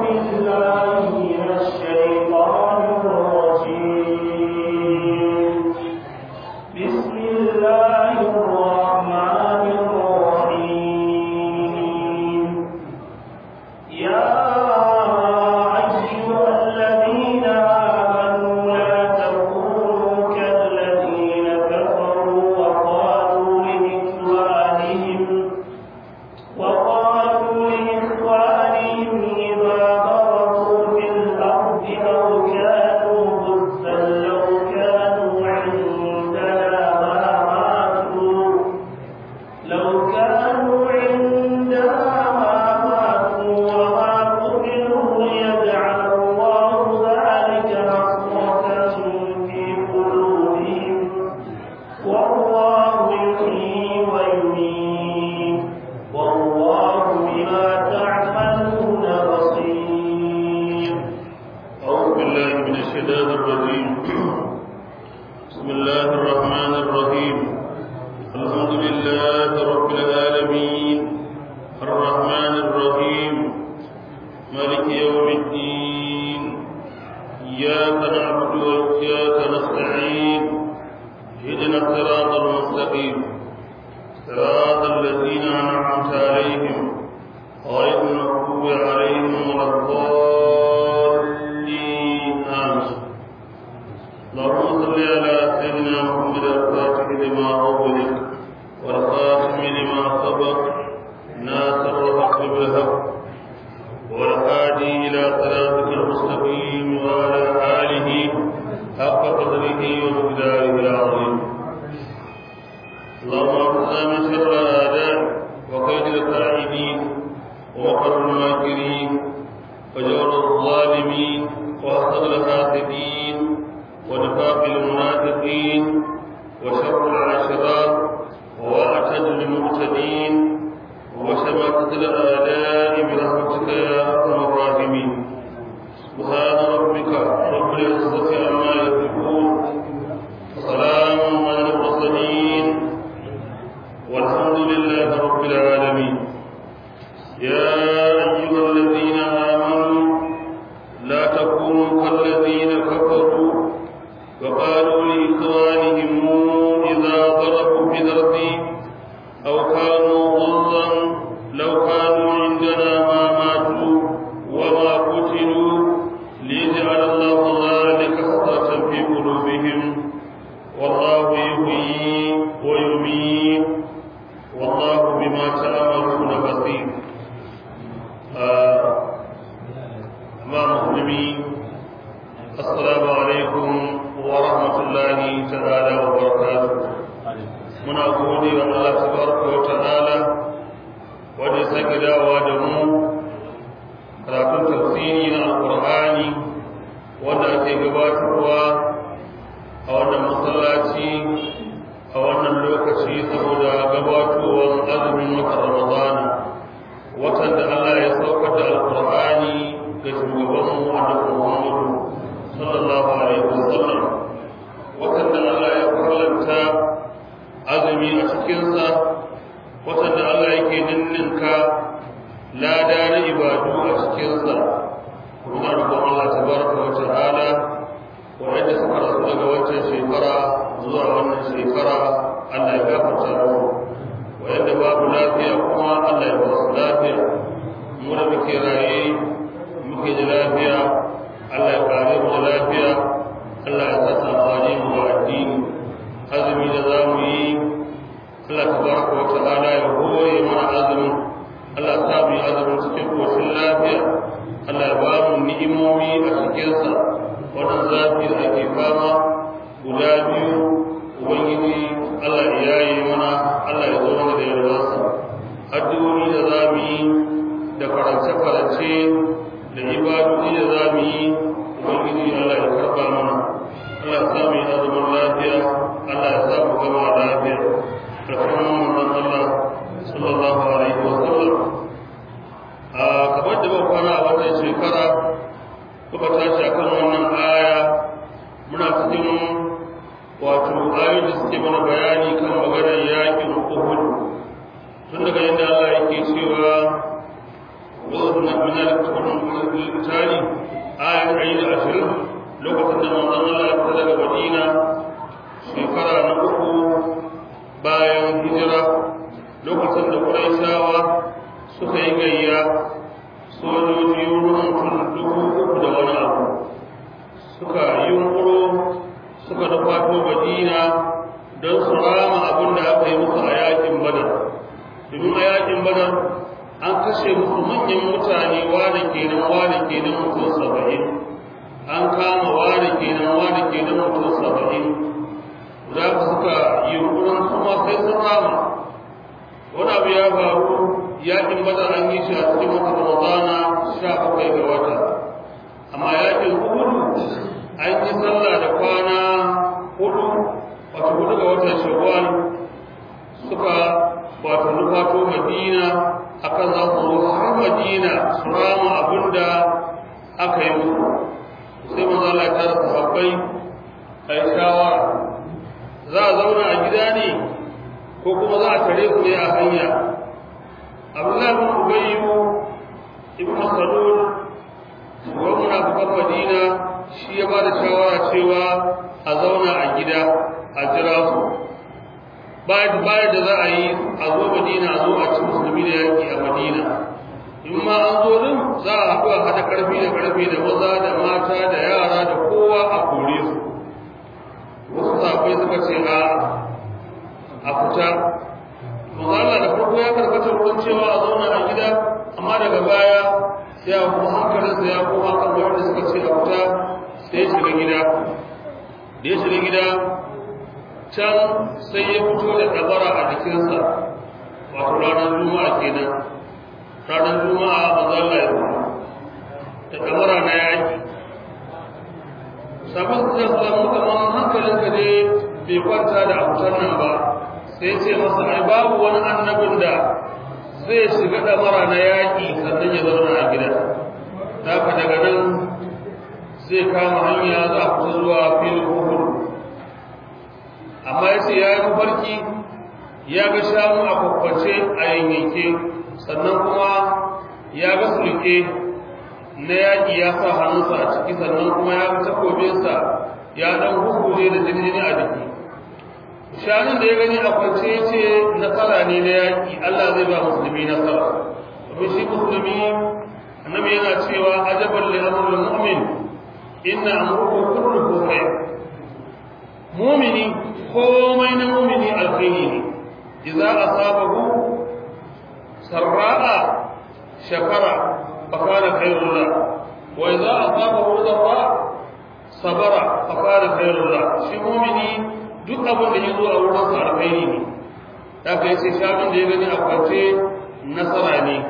بالله من الشيطان الرجيم بسم الله الرحمن الرحيم يا أيها الذين آمنوا لا تكونوا كالذين كفروا وقالوا لإخوانهم وقالوا لإخوانهم إذا ضربوا في الأرض أو كانوا غزا لو كانوا عندنا ما ماتوا لو كانوا عندنا ما ماتوا وما قتلوا ليجعل الله ذلك حسرة في قلوبهم والله يحيي ويميت والله بما تعملون بصير أعوذ بالله من الشيطان الرجيم بسم الله الرحمن الرحيم الحمد لله رب العالمين الرحمن الرحيم مالك يوم الدين إياك نعبد وإياك نستعين اهدنا الصراط المستقيم صراط الذين أنعمت عليهم غير المغضوب عليهم ولا الضالين آمين اللهم صل على سيدنا محمد الفاتح لما أغلق والخاتم لما سبق ناصر الحق بالحق والهادي إلى صراطك المستقيم وعلى آله حق قدره ومقداره العظيم اللهم اغفر من شر الأعداء وكيد الكائدين ومكر الماكرين وجور الظالمين وحسد الحاسدين ونفاق المنافقين وشر العشرات وأعتد المعتدين وشماتة الآلاء برحمتك يا أرحم الراحمين سبحان ربك رب العزة عما يصفون وسلام على المرسلين والحمد لله رب العالمين يا أيها الذين آمنوا لا تكونوا كالذين كفروا وقالوا لإخوانهم إذا ضربوا في الأرض أو كانوا غزا لو كانوا عندنا ما ماتوا وما قتلوا ليجعل الله ذلك حسرة في قلوبهم والله يحيي ويميت والله بما تعملون بصير أما مسلمين السلام عليكم ورحمة الله تعالى وبركاته muna gode wa Allah tabaraka wa ta'ala wanda ya sake dawowa da mu karatun tafsiri na alqur'ani wanda ake gabatarwa a wannan masallaci a wannan lokaci saboda gabatowar azumin watan ramadana watan da Allah ya saukar da alqur'ani ga shugabanmu annabi Muhammad sallallahu alaihi wasallam watan da Allah ya farlanta azumi a cikinsa watan da Allah yake ninninka lada na ibadu a cikinsa muna roƙon Allah tabaraka wa ta'ala wanda suka rasu daga wancan shekara zuwa wannan shekara Allah ya gafarta mu wanda babu lafiya kuma Allah ya ba su lafiya mu da muke raye muke da lafiya Allah ya kare mu da lafiya Allah ya sa amfani mu ga addini azumi da za mu yi Allah tabaraka wa ta'ala ya hore mana azumin Allah ya sa mu yi azumin cikin koshin lafiya Allah ya ba mu ni'imomi a cikinsa wannan zafi da ake fama guda biyu ubangiji Allah ya yaye mana Allah ya zo mana da yarwarsa addu'o'i da za mu yi da farance-farance da ibadodi da za mu yi ubangiji Allah ya karba mana Allah ya sa mu yi azumin lafiya Allah ya sa mu gama lafiya da kuma manzon Allah sallallahu alaihi wa sallam a kamar da ba kwana a wannan shekara kuka tashi akan wannan aya muna cikin wato ayoyin da suke mana bayani kan maganar yakin Uhud tun daga inda Allah yake cewa وإذ suratul mu'minat suratul tari ayat ayyul ashirin lokacin da manzon Allah ya fita daga Madina shekara na uku bayan hijira lokacin da Qurayshawa suka yi gayya sojoji wurin mutum dubu uku da wani abu suka yunkuro suka nufato Madina don su rama abin da aka yi musu a yakin Badar domin a yakin Badar an kashe musu manyan mutane wane kenan wane kenan mutum saba'in an kama wane kenan wane kenan mutum saba'in za ku suka yunkurin kuma sai sun rama wani abu ya faru yakin badar an yi shi a cikin wata ramadana sha bakwai ga wata amma yakin hudu an yi sallah da kwana hudu wata hudu ga watan shawwal suka wato nufato madina akan za su zo har madina su rama abin da aka yi musu sai manzo Allah ya tara sahabbai ai shawara za a zauna a gida ne ko kuma za a tare su ne a hanya Abdullahi bin Ubay ibn Salul shugaban munafikan Madina shi ya ba da shawara cewa a zauna a gida a jira su bayan da za a yi a zo Madina a zo a ci musulmi da yaki a Madina in ma an zo din za a haɗu a haɗa ƙarfi da ƙarfi da maza da mata da yara da kowa a kore su wasu safai suka ce a a fita Allah da farko ya karkata wurin cewa a zauna a gida amma daga baya sai a kuma hankalinsa ya koma kan wanda suka ce a fita sai ya shiga gida da ya shiga gida can sai ya fito da dabara a jikinsa wato ranar juma'a kenan ranar juma'a mazalla ya da dabara na yaki sabon da salamu kamar hankalinka ne bai kwanta da abutar nan ba sai ce masa ai babu wani annabin da zai shiga damara na yaƙi sannan ya zauna a gida haka daga nan zai kama hanya za a fita zuwa filin uhud amma ya ce ya yi mafarki ya ga shanu a kwakwace a yanyanke sannan kuma ya ga sulke na yaƙi ya sa hannunsa a ciki sannan kuma ya ga takobinsa ya ɗan hukuje da jinjini a jiki shanun da ya gani a kwance ya ce nasara ne na yaƙi Allah zai ba musulmi nasara domin shi musulmi annabi yana cewa ajaban li amrul mu'min inna amruhu kulluhu khair mu'mini komai na mu'mini alkhairi ne idza asabahu sarra'a shakara fa kana khairul la wa idza asabahu dharra sabara fa kana khairul la shi mu'mini duk abin da ya zo a wurin sa alkhairi ne da ka yace shanun da ya gani a kwance nasara ne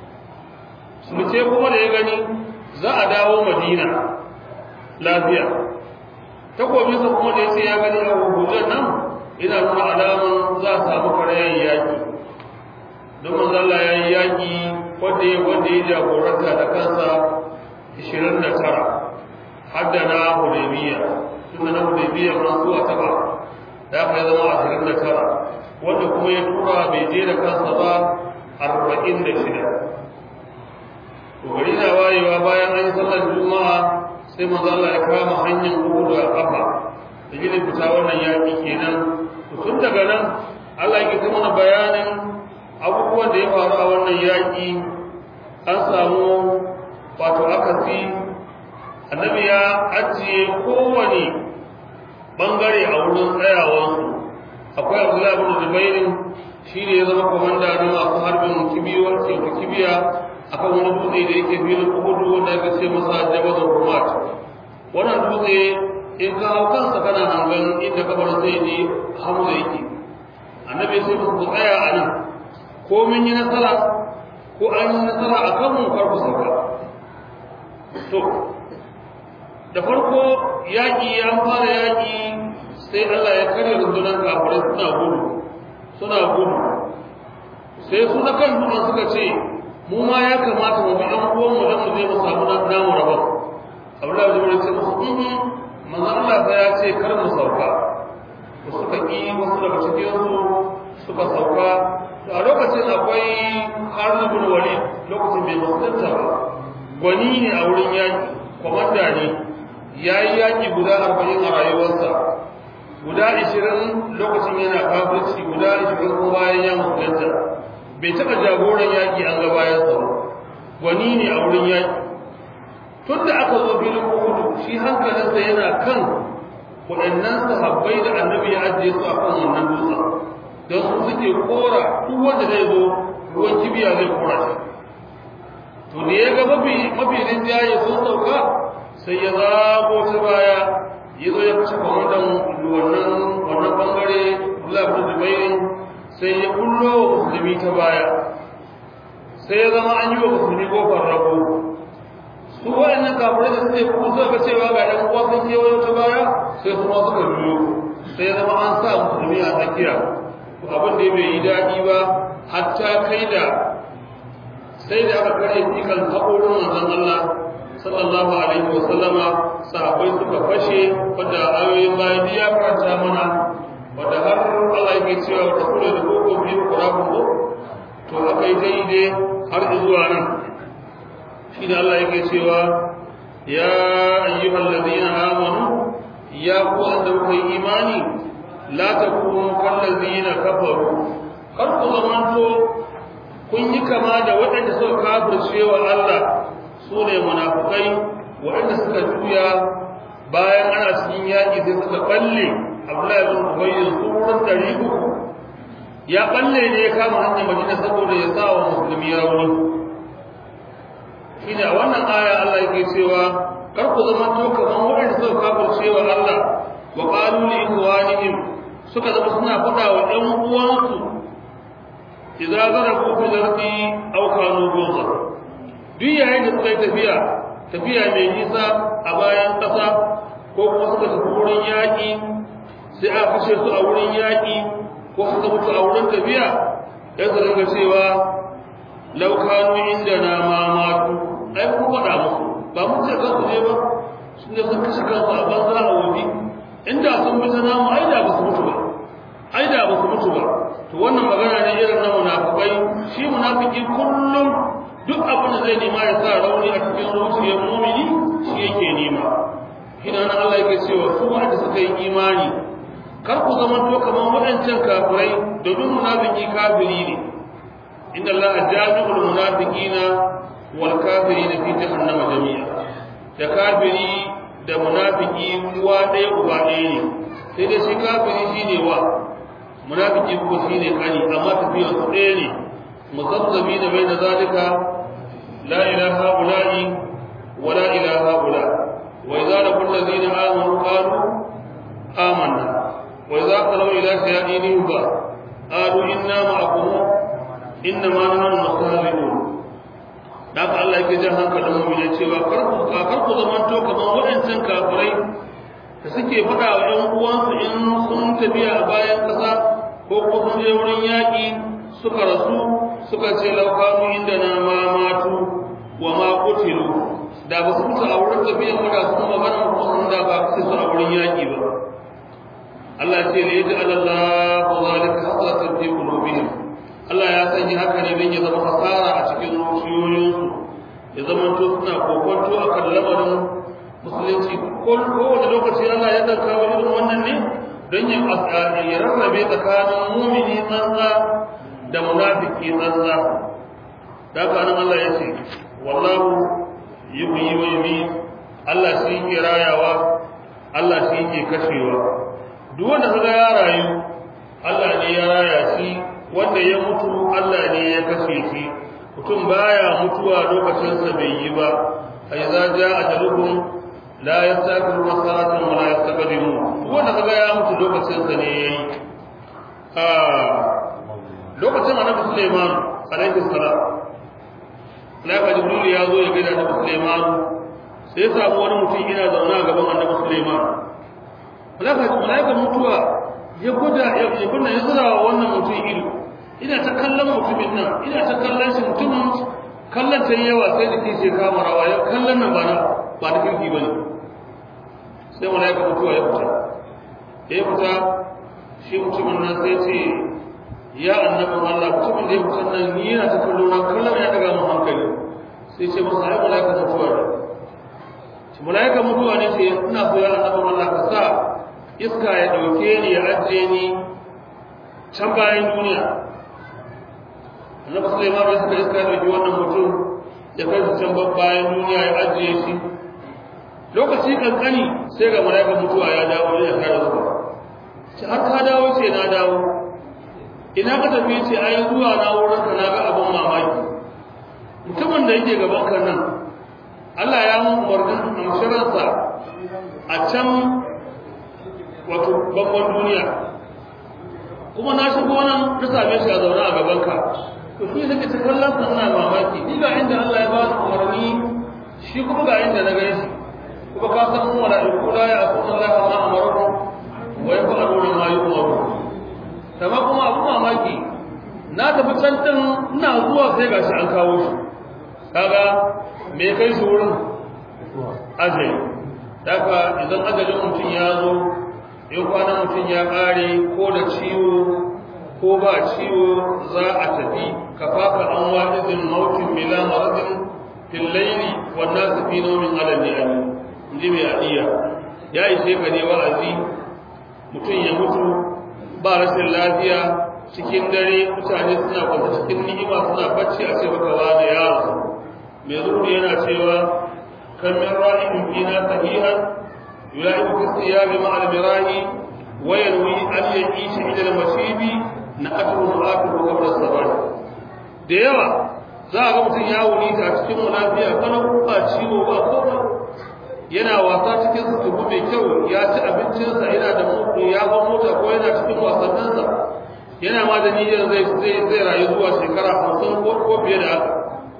sulce kuma da ya gani za a dawo madina lafiya takobinsa kuma da yace ya gani a hukujan nan ina nuna alaman za a samu karayen yaƙi don manzo Allah ya yi yaƙi wanda ya wanda ya jagoranta da kansa 29 haddana hudaybiya tunda na hudaybiya ma su a taba da aka yi zama ashirin da tara wanda kuma ya tura bai je da kansa ba arba'in da shida to gari na wayewa bayan an yi sallar juma'a sai manzo Allah ya kama hanyar uhudu a kafa da gina fita wannan yaƙi kenan to tun daga nan Allah ya mana bayanin abubuwan da ya faru a wannan yaƙi an samu wato akasi annabi ya ajiye kowane bangare a wurin tsayawansu akwai abdullahi bin zubairin shi ne ya zama komanda na masu harbin kibiyar teku kibiya akan wani dutse da yake filin uhudu wanda aka ce masa jabal rumat wannan dutse in ka hau kansa kana hangen inda kabarin zai je hamza yake annabi sai musu ku tsaya a nan ko mun yi nasara ko an yi nasara a kanmu kar ku sauka to da farko yaƙi an fara yaƙi sai Allah ya karya rundunar kafirai suna gudu suna gudu sai su na kan dutsen suka ce mu ma ya kamata mu bi ɗan uwan mu don mu je mu samu namu rabon Abdullahi bin Zubair sai musu in manzon Allah sai ya ce kar mu sauka da suka ƙi wasu daga cikin su suka sauka a lokacin akwai Khalid bin Walid lokacin bai musulunta ba gwani ne a wurin yaki komanda ne yayi yaki guda 40 a rayuwarsa guda 20 lokacin yana kafirci guda 20 kuma bayan ya musulunta bai taɓa jagoran yaki an ga bayansa ba gwani ne a wurin yaki tun da aka zo filin Uhud shi hankalinsa yana kan waɗannan sahabbai da annabi ya ajiye su a kan wannan dutsen don su suke kora duk wanda zai zo ruwan kibiya zai kora shi to da ya ga mafi mafi rinjaye sun sauka sai ya zago ta baya ya zo ya kashe kwamandan wannan wannan bangare Abdullah bin Zubair sai ya kullo wa musulmi ta baya sai ya zama an yi wa musulmi kofar rago su waɗannan kafirai da suke kuma suka ga cewa ga ɗan uwa sun kewayo ta baya sai kuma suka biyo sai ya zama an sa musulmi a tsakiya abin da bai yi daɗi ba hatta kai da sai da aka kare tsikan haƙorin manzon Allah sallallahu alaihi wa sallama sahabbai suka fashe wadda ayoyin bayan ya karanta mana wadda har Allah yake cewa wata kula da koko biyu kurabun ko to aka yi daidai har zuwa nan shi da Allah yake cewa ya ayyuhal ladina amanu ya ku wanda kuka yi imani la takunu kal ladina kafaru kar ku zamanto kun yi kama da waɗanda suka kafirce wa Allah su ne munafukai waɗanda suka juya bayan ana cikin yaƙi sai suka balle Abdullahi bin Ubay su wurin ɗari uku ya balle ne ya kama hanyar Madina saboda ya sa wa musulmi rauni shine a wannan aya Allah yake cewa kar ku zama to kaman waɗanda suka kafirce wa Allah wa qalu li ikhwanihim suka zama suna faɗa wa ɗan uwansu idza zarafu fil ardi aw kanu ghuzar duk yayin da suka yi tafiya tafiya mai nisa a bayan ƙasa ko kuma suka tafi wurin yaƙi sai a kashe su a wurin yaƙi ko suka mutu a wurin tafiya ya su dinga cewa law kanu indana ma matu ai kun faɗa musu ba mun ce kansu ne ba sun je sun kashe kansu a banza a wuri inda sun bi ta namu ai da ba su mutu ba ai da ba su mutu ba to wannan magana ne irin na munafikai shi munafiki kullum duk abin da zai nema ya sa rauni a cikin zuciyar mumini shi yake nema ina nan Allah yake cewa su wanda suka yi imani kar ku zama to kamar waɗancan kafirai domin munafiki kafiri ne inna Allah jami'ul munafiqina wal kafirina fi jahannama jami'a da kafiri da munafiki uwa ɗaya uba ɗaya ne sai dai shi kafiri shine wa munafiki ko shine kani amma tafiyar su ɗaya ne musabbabi da bai da zalika la ilaha ula'i wa la ilaha ula wa idza laqul ladina amanu qalu amanna wa idza qalu ila shayatinihim ba qalu inna ma'akum inna ma nahnu mustahzi'un da ka Allah yake jan hankalin mu'mini cewa kar ku kar ku zamanto kamar waɗancan kafirai da suke faɗa wa ‘yan uwansu in sun tafiya a bayan ƙasa ko kuma sun je wurin yaƙi suka rasu suka ce laukanu inda na ma matu wa ma kutilu da ba su mutu a wurin tafiyan ba da su magana ko sun da ba su a wurin yaƙi ba Allah ce da yaji Allah ko zalika hasratan fi qulubihim Allah ya sanya haka ne don ya zama hasara a cikin zuciyoyinsu ya zama to suna kokonto akan lamarin musulunci kowane lokaci Allah ya ɗauka wa irin wannan ne don ya rarrabe tsakanin mumini tsantsa da munafiki tsantsa da haka nan Allah ya ce wallahu yuhyi wa yumiit Allah shi ke rayawa Allah shi ke kashewa duk wanda kaga ya rayu Allah ne ya raya shi wanda ya mutu Allah ne ya kashe shi mutum baya mutuwa lokacin sa bai yi ba fa idza jaa ajaluhum la yastakiru sa'atan wa la yastaqdimu wanda kaga ya mutu lokacin sa ne yayi ah lokacin annabi Sulaiman alaihi salam laka jibril ya zo ya ga annabi Sulaiman sai ya samu wani mutum ina zauna a gaban annabi Sulaiman laka malaika mutuwa ya guda ya kunna ya zura wa wannan mutum ido ina ta kallon mutumin nan ina ta kallon shi mutumin kallon ta yawa sai da kishi kama rawa ya kallon nan ba na ba da kirki bane sai malaika mutuwa ya fita ya fita shi mutumin nan sai ce ya annabin Allah mutumin da ya fitan nan ni yana ta kallo na kallon ya daga mu hankali sai ce masa ai malaika mutuwa ne shi malaika mutuwa ne sai ina so ya annabin Allah ka sa iska ya dauke ni ya ajiye ni can bayan duniya annabi Sulaiman ya saka iska ya dauki wannan mutum ya kai shi can bayan duniya ya ajiye shi lokaci kankani sai ga malaika mutuwa ya dawo ya kare zuwa ce har ka dawo ce na dawo ina ka tafi ce ai zuwa na wurin ka na ga abin mamaki mutumin da yake gaban ka nan Allah ya mun umarnin amshiransa a can wato babban duniya kuma na shigo nan na same shi a zaune a gaban ka to shi nake ta kallon sa ina mamaki ni ga inda Allah ya ba ni umarni shi kuma ga inda na gani shi kuma ka san mu mala'iku la ya aqulu Allah ma amaru wa yaf'aluna ma yu'maru kama kuma abu mamaki na tafi can din ina zuwa sai gashi an kawo shi kaga me kai shi wurin ajali daga idan ajalin mutum ya zo in kwanan mutum ya kare ko da ciwo ko ba ciwo za a tafi kafafa an wa'idin mautin bila maradin fil layli wan nas fi nawmin ala ni'am inji mai adiya ya ishe ka ne wa'azi mutum ya mutu ba rashin lafiya cikin dare mutane suna kwanta cikin ni'ima suna bacci a ce baka wani yaro mai zuhuri yana cewa kan min ra'in fina sahihan yula'ibu fi siyabi ma'al mirahi wa yanwi an ya'ishi ila al-mashibi na atru mu'atuhu qabla sabah da yawa za a ga mutum ya wuni ta cikin lafiya kana ba ciwo ba komai yana wasa cikin sutubu mai kyau ya ci abincinsa yana da mutu ya ba mota ko yana cikin wasanninsa yana ma da niyyar zai zai zai rayu zuwa shekara hamsin ko ko fiye da haka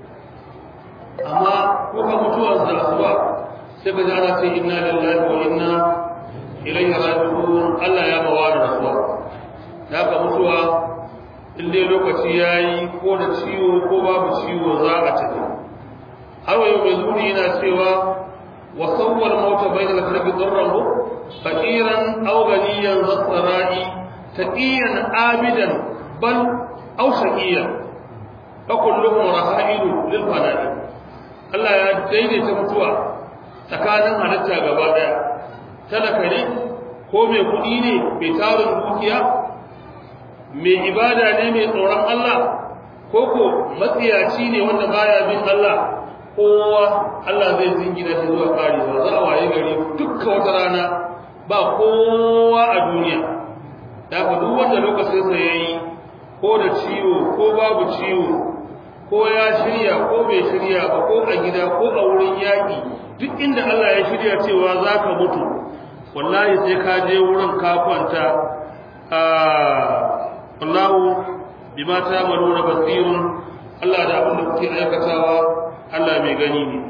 amma kuka mutuwar sa asuba sai ka jana ce inna lillahi wa inna ilaihi raji'un Allah ya bawa da rasuwa da haka mutuwa in dai lokaci yayi ko da ciwo ko babu ciwo za a tafi har wa yau mai zuri yana cewa وصور الموت بين الخلق ضره فقيرا او غنيا ذا الثراء تقيا عابدا بل او شقيا فكلهم رهائن للفناء Allah ya daidaita mutuwa tsakanin halitta gaba daya talaka ne ko mai kuɗi ne mai tarin dukiya mai ibada ne mai tsoron Allah ko ko matsiyaci ne wanda baya bin Allah kowa Allah zai zingina shi zuwa karewa za a waye gari dukka wata rana ba kowa a duniya da ka duk wanda lokacin sa yayi ko da ciwo ko babu ciwo ko ya shirya ko bai shirya ba ko a gida ko a wurin yaƙi duk inda Allah ya shirya cewa za ka mutu wallahi sai ka je wurin ka kwanta wallahu bima ta'maluna basirun Allah da abin da kuke aikatawa Allah mai gani ne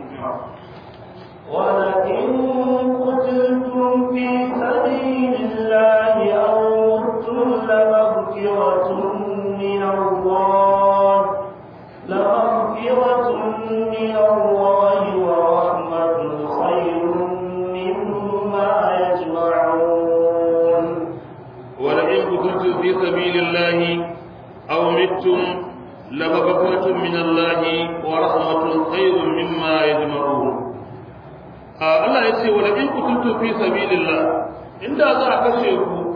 ولئن قتلتم في سبيل الله أو متم لمغفرة من الله لمغفرة من الله ورحمة خير مما يجمعون ولئن قتلتم في سبيل الله أو متم لمغفرة من الله ورحمة خير مما يجمعون Allah ya ce wa in kutuntu fi sabilillah inda za a kashe ku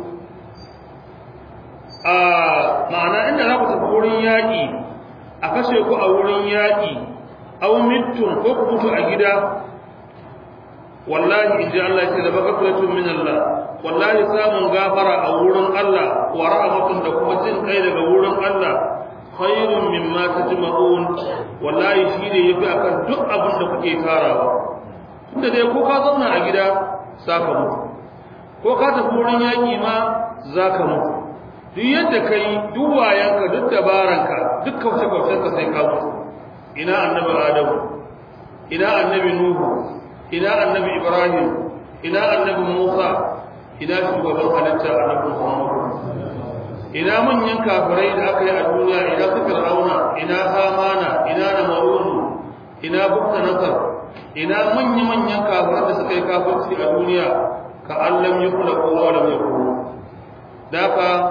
a ma'ana inda za ku tafi wurin yaƙi a kashe ku a wurin yaƙi aw mittum ko ku mutu a gida wallahi in ji Allah ce da magfiratun min Allah wallahi samun gafara a wurin Allah wa rahmatun da kuma jin kai daga wurin Allah khairun mimma tajma'un wallahi shine yafi akan duk abin da kuke tarawa tunda dai ko ka zauna a gida zaka mutu ko ka tafi wurin yaki ma zaka mutu duk yadda kai duk wayanka duk dabaranka duk kauce kaucenka sai ka mutu ina annabi adamu ina annabi nuhu ina annabi ibrahim ina annabi musa ina shugaban halitta annabi muhammad ina manyan kafirai da aka yi a duniya ina su fir'auna ina hamana ina namaruzu ina bukta nasar ina manya-manyan kafirai da suka yi kafirci a duniya ka allam yi kula kowa da mai kuma da ka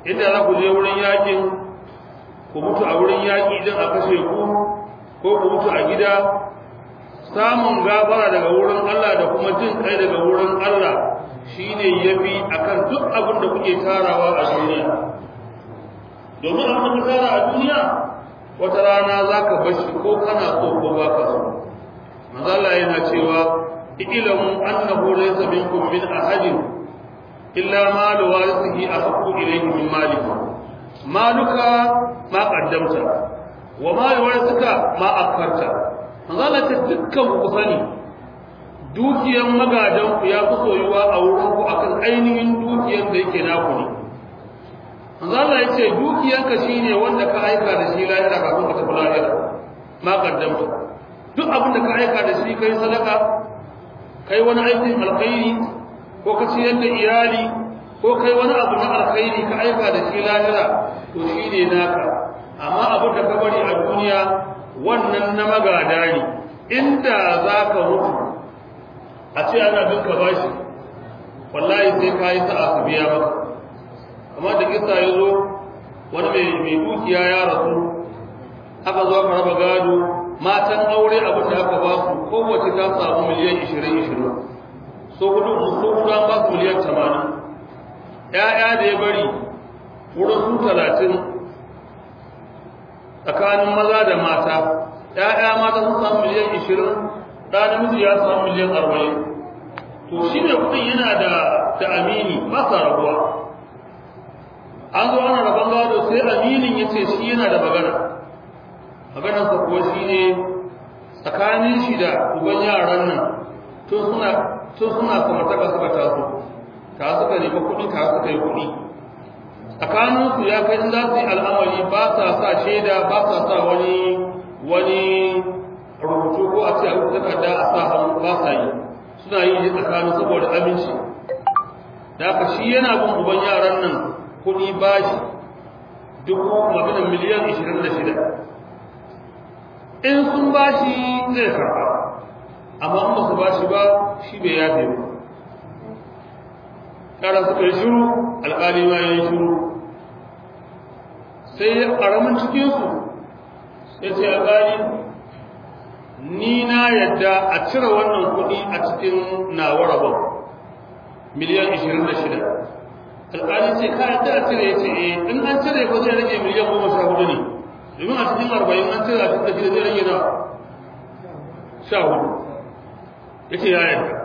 inda za ku je wurin yakin ku mutu a wurin yaki din a kashe ku ko ku mutu a gida samun gafara daga wurin Allah da kuma jin kai daga wurin Allah shine yafi akan duk abin da kuke tarawa a duniya domin abin da tara a duniya wata rana zaka bashi ko kana so ko baka so manzo Allah yana cewa ilamu annahu laysa minkum min ahadin illa ma warithihi ahqqu ilayhi min malika maluka ma qaddamta wa ma warithuka ma akharta manzo Allah ce dukkan ku sani dukiyan magadan ku ya fi soyuwa a wurin ku akan ainihin dukiyan da yake naku ne manzo Allah ya ce dukiyanka shine wanda ka aika da shi lahira kafin ka tafi lahira ma qaddamta duk abin da ka aika da shi kai sadaka kai wani aikin alkhairi ko ka ciyar da iyali ko kai wani abu na alkhairi ka aika da shi lahira to shine naka amma abin da ka bari a duniya wannan na magada ne inda za ka mutu a ce ana bin ka bashi wallahi sai ka yi sa'a ka biya maka amma da kisa ya zo wani mai dukiya ya rasu aka zo aka raba gado matan aure abin da aka ba su kowace ta samu miliyan ishirin ishirin so hudu so hudu an ba su miliyan tamanin ‘ya'ya da ya bari wurin su talatin tsakanin maza da mata ‘ya'ya mata sun samu miliyan ishirin ɗa namiji ya samu miliyan arba'in to shi ne kuɗin yana da da amini ba sa rabuwa an zo ana rabon gado sai aminin ya ce shi yana da magana maganarsa kuwa shi ne tsakanin shi da uban yaran nan tun suna tun suna samartaka suka taso ta suka nemi kuɗi ta suka yi kuɗi tsakaninsu ya kai in za su yi al'amari ba sa sa shaida ba sa sa wani wani rubutu ko a ce a rubuta takarda a sa hannu ba sa yi suna yi ne tsakanin saboda aminci da haka shi yana bin uban yaran nan kuɗi bashi dubu maganin miliyan ishirin da shida in sun bashi zai karɓa amma in ba su bashi ba shi bai yafe ba kara suka yi shiru alƙali ma ya yi shiru sai ya ƙaramin cikinsu sai ce alƙali ni na yadda a cire wannan kuɗi a cikin nawa rabon miliyan 26 alƙali ce ka yadda a cire ya ce eh in an cire ko zai rage miliyan 14 ne domin a cikin 40 an cire a cikin zai rage na 14 ya ce ya yadda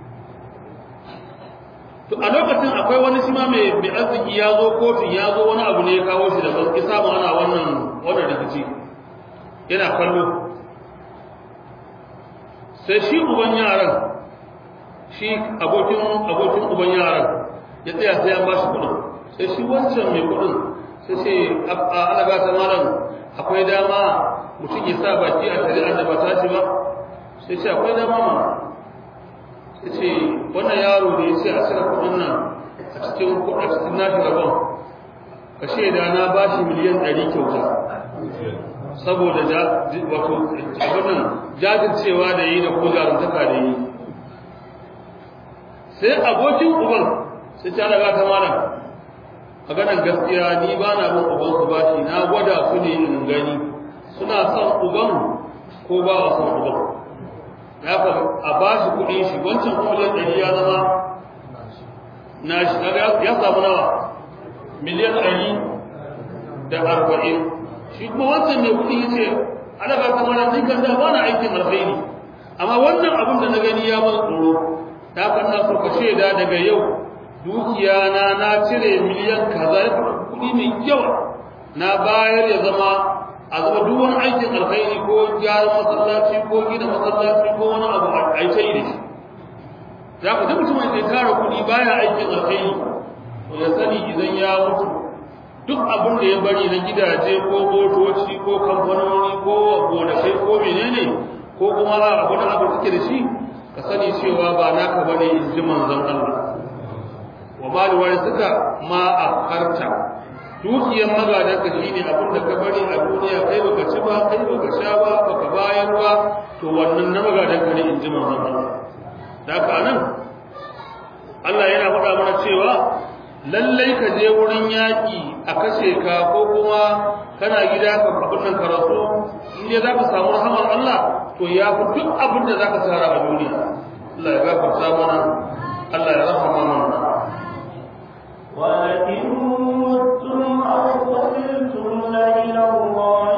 to a lokacin akwai wani shi ma mai mai arziki ya zo kotun ya zo wani abu ne ya kawo shi da ban ki samu ana wannan wannan rikici yana kallo sai shi uban yaran shi abokin abokin uban yaran ya tsaya sai an bashi kudin sai shi wancan mai kudin sai ce a alaga ta malam akwai dama mutum ya sa baki a shari'ar da ba ta shi ba sai ce akwai dama ma ya ce wannan yaro da ya ce a cire kudin nan a cikin a cikin nashi rabon ka shaida na ba shi miliyan ɗari kyauta saboda wato abinan jajircewa da yi da ko jarumtaka da yi sai abokin uban sai ta daga ta malam maganan gaskiya ni ba na bin uban su bashi na gwada su ne in gani suna son uban ko ba wa son uban ya fa a ba shi kuɗin shi wancan kuma miliyan ɗari ya zama na shi ya samu nawa miliyan ɗari da arba'in shi kuma wancan mai kuɗi ya ce ana ba kamar ni kan da ba na aikin alkhairi amma wannan abin da na gani ya mana tsoro ta kan na so ka shaida daga yau dukiya na na cire miliyan kaza ya kuɗi mai yawa na bayar ya zama a zama duk wani aikin alkhairi ko gyaran masallaci ko gina masallaci ko wani abu a yi ta yi da shi za ku duk mutumin da ya tara kuɗi baya aikin alkhairi to ya sani idan ya mutu duk abin da ya bari na gidaje ko motoci ko kamfanoni ko gonakai ko menene ko kuma a abu na abu take da shi ka sani cewa ba naka bane in ji manzon Allah wa ma da wani suka ma a karta dukiyar magadanka shine abin da ka bari a duniya kai baka ci ba kai baka sha ba baka bayar ba to wannan na magadanka ne in ji manzon Allah da haka nan Allah yana faɗa mana cewa lallai ka je wurin yaƙi a kashe ka ko kuma kana gida ka abin nan karatu in dai zaka samu rahamar Allah to ya fi duk abin da zaka tsara a duniya Allah ya gafarta mana Allah ya rahama mana ولئن متم أو قتلتم لإلى الله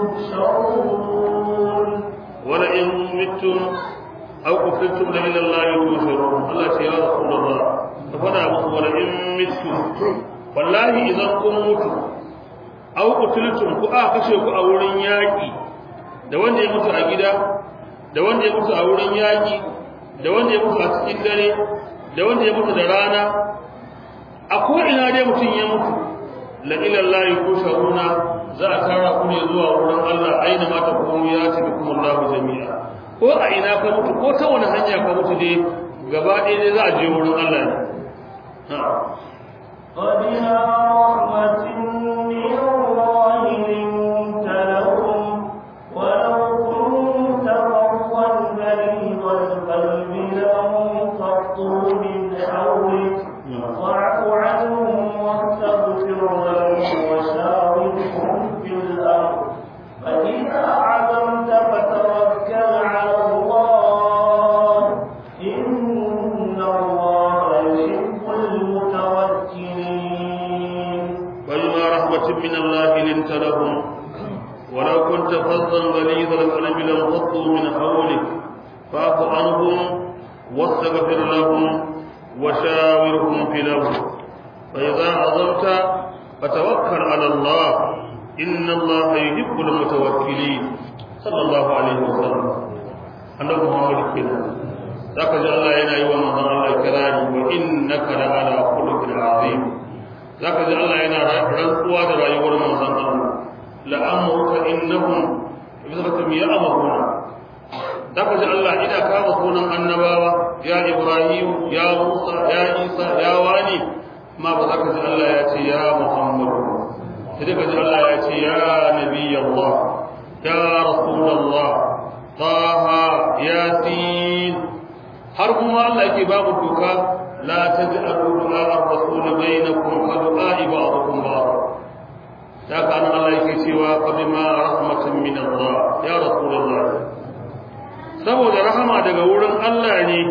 تحشرون ولئن متم أو قتلتم لإلى الله تحشرون الله يا رسول الله ففدا muku ولئن متم wallahi idan kun mutu aw qutultum ku a kashe ku a wurin yaki da wanda ya mutu a gida da wanda ya mutu a wurin yaki da wanda ya mutu a cikin dare da wanda ya mutu da rana a ko ina dai mutum ya mutu la ila Allah tusharuna za a tara ku ne zuwa wurin Allah aina ma ta kuma ya ci bikum Allah jami'a ko a ina ka mutu ko ta wani hanya ka mutu dai gaba ɗaya dai za a je wurin Allah ne فبما رحمة من الله لنت لهم ولو كنت فظا غليظ القلب لانفضوا من حولك فاعف عنهم واستغفر لهم وشاورهم في الأمر فإذا عزمت فتوكل على الله إن الله يحب المتوكلين فبما رحمة من الله لنت لهم ولو كنت فظا غليظ القلب لانفضوا من حولك فاعف عنهم واستغفر لهم وشاورهم في الامر فاذا عظمت فتوكل على الله ان الله يحب المتوكلين صلى الله عليه وسلم annabi Muhammad kenan zaka ji Allah yana yi wa manzon Allah kirari wa innaka la ala khuluqin azim zaka ji Allah yana rantsuwa da rayuwar manzon Allah la amruka innahum bisratum ya'mahuna zaka ji Allah ina kama sunan annabawa ya Ibrahim ya Musa ya Isa ya wani ma ba zaka ji Allah ya ce ya Muhammad sai ka ji Allah ya ce ya nabi Allah ya rasulullah taha yasin har kuma Allah yake babu doka la taj'alu du'a ar-rasul bainakum ka du'a ba'dukum ba'd da kana Allah yake cewa fa bima rahmatin min Allah ya rasulullah saboda rahama daga wurin Allah ne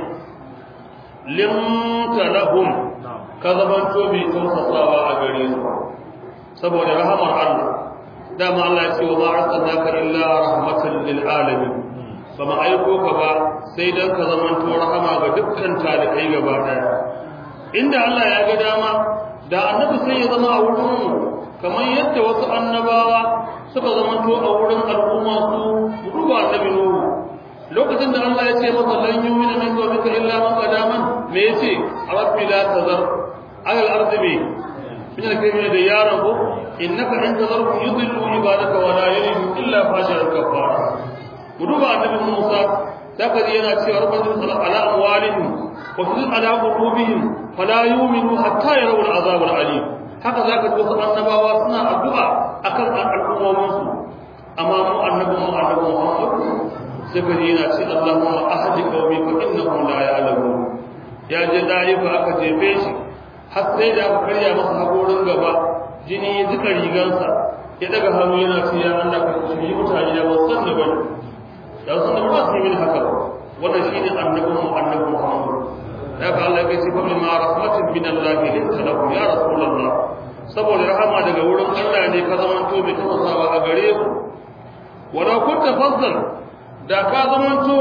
limta lahum ka zamanto mai tausasawa a gare su saboda rahamar Allah dama Allah ya ce wa ma arsalnaka illa rahmatan lil alamin ba ma aiko ka ba sai dan ka zamanto rahama ga dukkan talikai gaba daya inda Allah ya ga dama da annabi sai ya zama a wurin mu kamar yadda wasu annabawa suka zamanto a wurin al'umma su ruba annabi nuhu lokacin da Allah ya ce masa lan yu'mina min qawmika illa man qadaman me yace rabbi la tazar ala al-ardi bi min al-kalimati da ya rabu innaka in tazarhum yudillu ibadaka wa la yalidu illa fajiran kafara duba annabi Musa zaka ji yana cewa rabbana sallallahu ala amwalihim wa fi ala qulubihim fala yu'minu hatta yarawu al-azab al-alim haka zaka ji wasu annabawa suna addu'a akan al'ummomin su amma mu annabi mu annabi Muhammad sai ka ji yana ce Allahumma ahdi qawmi fa innahum la ya'lamun ya je daifa aka jefe shi har sai da aka karya masa hakorin gaba jini ya jika rigansa ya daga hannu yana ce ya Allah ka shiri mutane da wasan da bane da wasan da ba su yi mini haka wannan shine annabin mu annabi Muhammad ya ka Allah ya ce fa bima rahmatin min Allah linta lahu ya rasulullah saboda rahama daga wurin Allah ne ka zamanto mai tafasawa a gare ku wala kunta fazzal da ka zamanto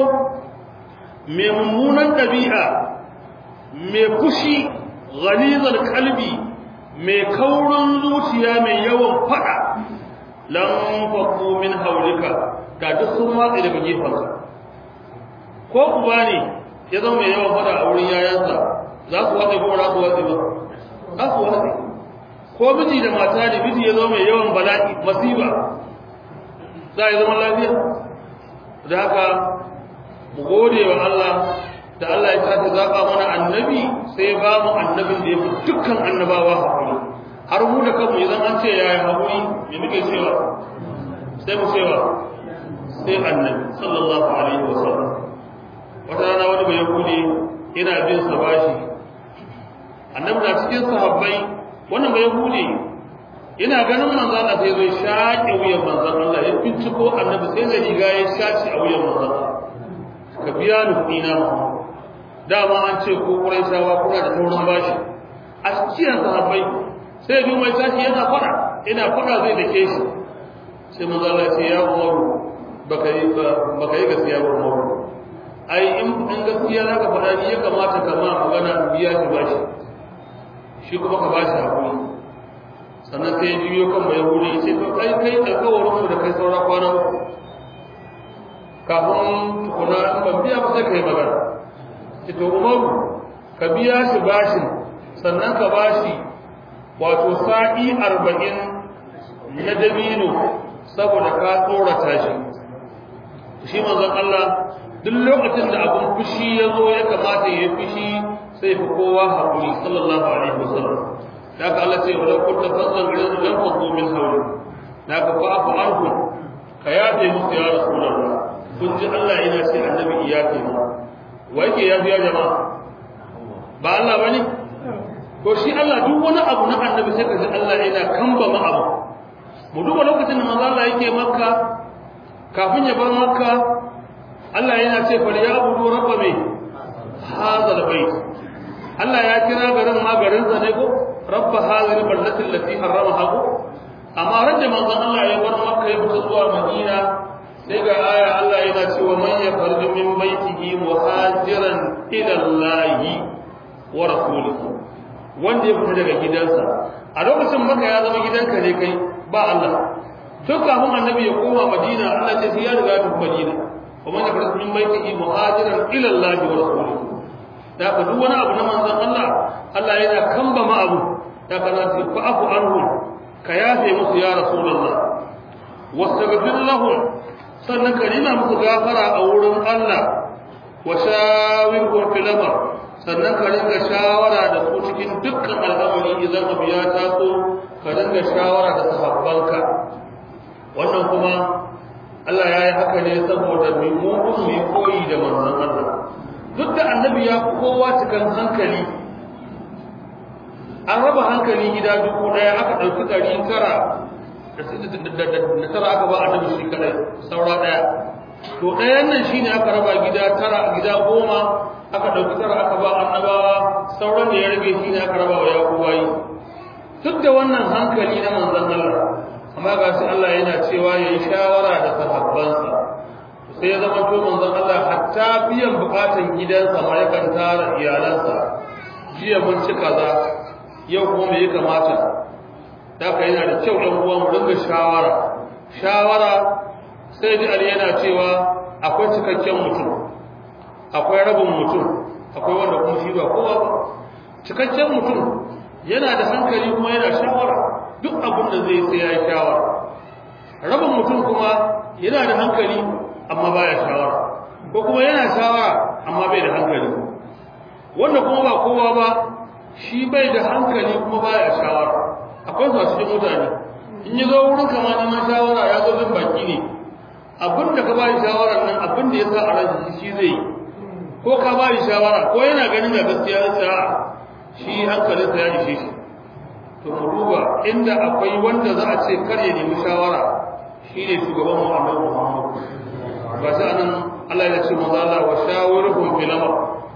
mai mummunan ɗabi'a mai fushi ghalizar kalbi mai kaurin zuciya mai yawan fada lan faqu min haulika da duk sun watsi daga gefansa ko uba ne ya zama mai yawan fada a wurin yayansa za su watsi ko za su watsi ba za su watsi ko miji da mata ne miji ya zama mai yawan bala'i masiba za a yi zaman lafiya da haka mu gode wa Allah da Allah ya tafi zaɓa mana annabi sai ba mu annabin da ya fi dukkan annabawa haƙuri har mu da kanmu idan an ce ya yi haƙuri me muke cewa sai mu cewa sai annabi sallallahu alaihi wa sallam wata rana wani bai yahudi yana bin sa bashi annabi na cikin sahabbai wannan bai yahudi ina ganin manzon Allah sai zai shaƙe wuyan manzon Allah ya binciko annabi sai da riga ya shaci a wuyan manzon Allah ka biya ni kuɗi na dama an ce ko Qurayshawa kuna da taurin bashi a cikin sahabbai sai bi mai tashi yana fara ina fara zai dake shi sai manzon Allah ya ce ya Umaru baka yi baka yi gaskiya ba Umaru ai in in gaskiya zaka faɗa ni ya kamata ka ma magana biya shi bashi shi kuma ka bashi hakuri sannan sai ya juyo kan mai wuri ya ce to kai kai alkawarin mu da kai saura kwana uku kafin tukuna in ban biya ba sai kai magana ce to umaru ka biya shi bashin sannan ka bashi wato sa'i arba'in na dabino saboda ka tsorata shi shi manzon Allah duk lokacin da abin fushi ya zo ya kamata ya fushi sai fi kowa haƙuri sallallahu alaihi wasallam da ka Allah ce wala kunta fazzan gidan lam fadu min hawli da ka fa'fu anhum ka yafe musu ya rasulullah kun ji Allah yana ce annabi iyafe mu wa yake yafi ya jama'a ba Allah bane ko shi Allah duk wani abu na annabi sai ka ji Allah yana kamba ma abu mu duba lokacin da manzo Allah yake makka kafin ya bar makka Allah yana ce fal ya abudu rabba mai hadha albayt Allah ya kira garin ma garin sa ne ko rabba hadhihi albaldati allati harramaha ko amma randa manzon Allah ya bar makka ya fita zuwa madina sai ga aya Allah yana cewa man yakhruju min baytihi muhajiran ila Allah wa rasulihi wanda ya fita daga gidansa a lokacin makka ya zama gidanka ne kai ba Allah duk kafin annabi ya koma madina Allah ce sai ya riga ya tafi madina ومن يخرج من بيته مهاجرا الى الله ورسوله da ka duk wani abu na manzon Allah Allah yana kamba ma abu da ka na ce fa afu anhum ka yafe musu ya rasulullah wastaghfir lahum sannan ka nuna musu gafara a wurin Allah wa shawirhum fil amr sannan ka ringa shawara da su cikin dukkan al'amari idan abu ya taso ka ringa shawara da sahabbanka wannan kuma Allah ya yi haka ne saboda mai mugun mai koyi da manzon Allah duk da annabi ya kowa cikin hankali an raba hankali gida dubu daya aka ɗauki ɗari tara da tara aka ba annabi shi kadai saura ɗaya to ɗayan nan shine aka raba gida tara gida goma aka ɗauki tara aka ba annabawa sauran da ya rage shine aka raba wa yakubayi duk da wannan hankali na manzon Allah amma ga shi Allah yana cewa ya yi shawara da sahabbansa sai ya zama to manzon Allah hatta biyan bukatan gidansa ma yakan tara iyalansa jiya mun ci kaza yau kuma me ya kamata da ka yana da kyau ɗan uwa mu dinga shawara shawara sai ji Ali yana cewa akwai cikakken mutum akwai rabin mutum akwai wanda kuma shi ba kowa ba cikakken mutum yana da hankali kuma yana shawara duk abin da zai sai ya yi shawara rabin mutum kuma yana da hankali amma baya shawara ko kuma yana shawara amma bai da hankali wanda kuma ba kowa ba shi bai da hankali kuma baya shawara akwai su a cikin mutane in yi zo wurin kama neman shawara ya zo zan baki ne abin da ka ba shi shawarar nan abin da ya sa a ransa shi zai yi ko ka ba shi shawara ko yana ganin da gaskiya ya sa shi hankalinsa ya ishe shi to mu duba inda akwai wanda za a ce kar ya nemi shawara shine shugaban mu Annabi Muhammad ba sai anan Allah ya ce manzo Allah wa shawiruhum fil amr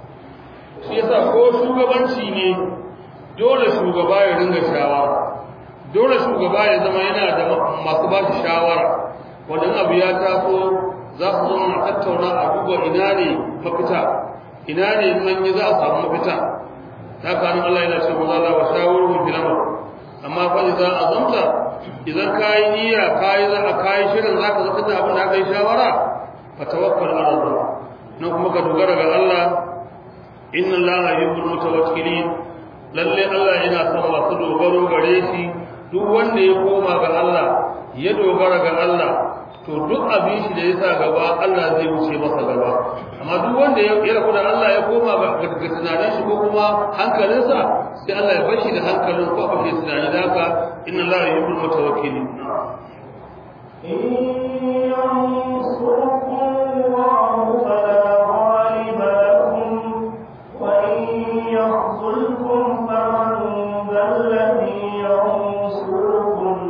shi yasa ko shugabanci ne dole shugaba ya ringa shawara dole shugaba ya zama yana da masu ba shi shawara wannan abu ya taso za su zama a tattauna a duba ina ne mafita ina ne nan za a samu mafita haka nan Allah yana ce manzo Allah wa shawiruhum fil amr amma fa idan azamta idan kai niyya kai za a kai shirin zaka zaka da abin da aka yi shawara fa tawakkal ala Allah nan kuma ka dogara ga Allah inna Allah yuhibbul mutawakkilin lalle Allah yana son masu dogaro gare shi duk wanda ya koma ga Allah ya dogara ga Allah to duk abin shi da yasa gaba Allah zai wuce masa gaba amma duk wanda ya rabu da Allah ya koma ga tunanin shi ko kuma hankalinsa sai Allah ya bashi da hankalin ko ba shi tunani da haka inna Allah yuhibbul mutawakkilin يخذلكم فمن ذا الذي ينصركم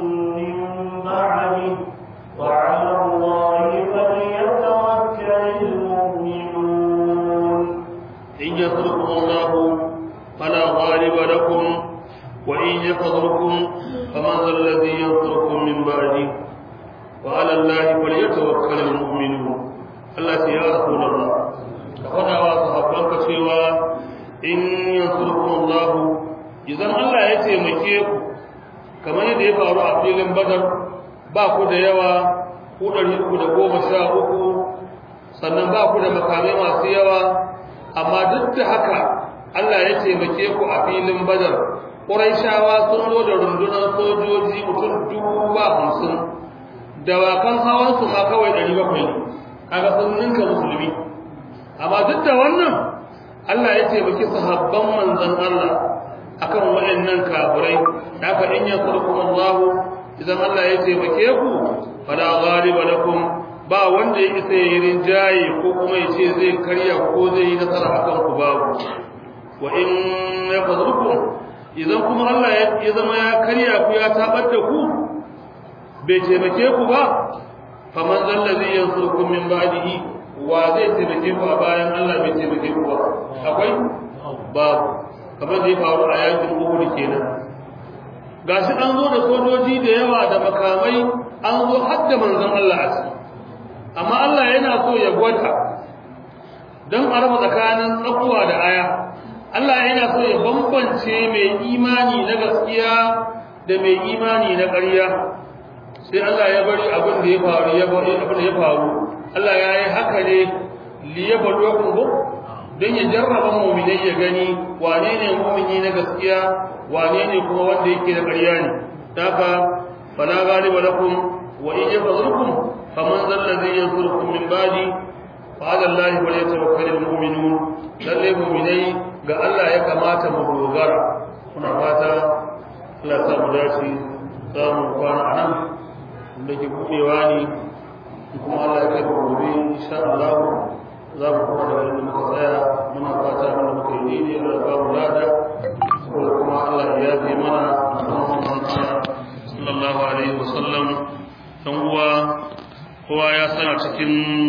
يخذلكم فمن ذا الذي ينصركم من بعده وعلى الله فليتوكل المؤمنون الله يا رسول الله فقد وصحبك سوى إن ينصركم الله إذا الله يتيمكيكم kamar yadda ya faru a filin badar ba ku da yawa ku ɗari uku da goma sha uku sannan ba ku da makamai masu yawa amma duk da haka Allah ya taimake ku a filin badar ƙuraishawa sun zo da rundunar sojoji mutum dubu ba hamsin dawakan hawansu ma kawai ɗari bakwai ne kaga sun ninka musulmi amma duk da wannan Allah ya taimaki sahabban manzon Allah akan waɗannan kafirai haka in yansurkum Allah idan Allah ya taimake ku fala ghaliba lakum ba wanda ya isa ya rinjaye ko kuma ya ce zai karya ko zai yi nasara akan ku babu wa in yafzukum idan kuma Allah ya zama ya karya ku ya tabar da ku bai taimake ku ba faman zallazi yansurkum min ba'dihi wa zai taimake ku a bayan Allah bai taimake ku ba akwai babu kamar da ya faru a yakin Uhud kenan gashi an zo da sojoji da yawa da makamai an zo har da manzon Allah a ciki amma Allah yana so ya gwada don a raba tsakanin tsakuwa da aya Allah yana so ya bambance mai imani na gaskiya da mai imani na ƙarya sai Allah ya bari abin da ya faru ya bari abin da ya faru Allah ya yi haka ne liyabluwakum bu don ya jarraba mu'minai ya gani wane ne mu'mini na gaskiya wane ne kuma wanda yake da ƙarya ne haka fala ghaliba lakum wa in yafzukum faman zal ladhi yansurukum min ba'di fa ala allahi falyatawakkalul mu'minun lalle mu'minai ga Allah ya kamata mu dogara kuna fata Allah ya mu dace za mu kwana anan da ke buɗewa ne kuma Allah ya kai mu gobe insha Allah za mu kuma da inda muka tsaya muna fata abin da muka yi daidai Allah ya ba mu lada kuma Allah ya yafe mana sallallahu alaihi wasallam dan uwa kowa ya sana cikin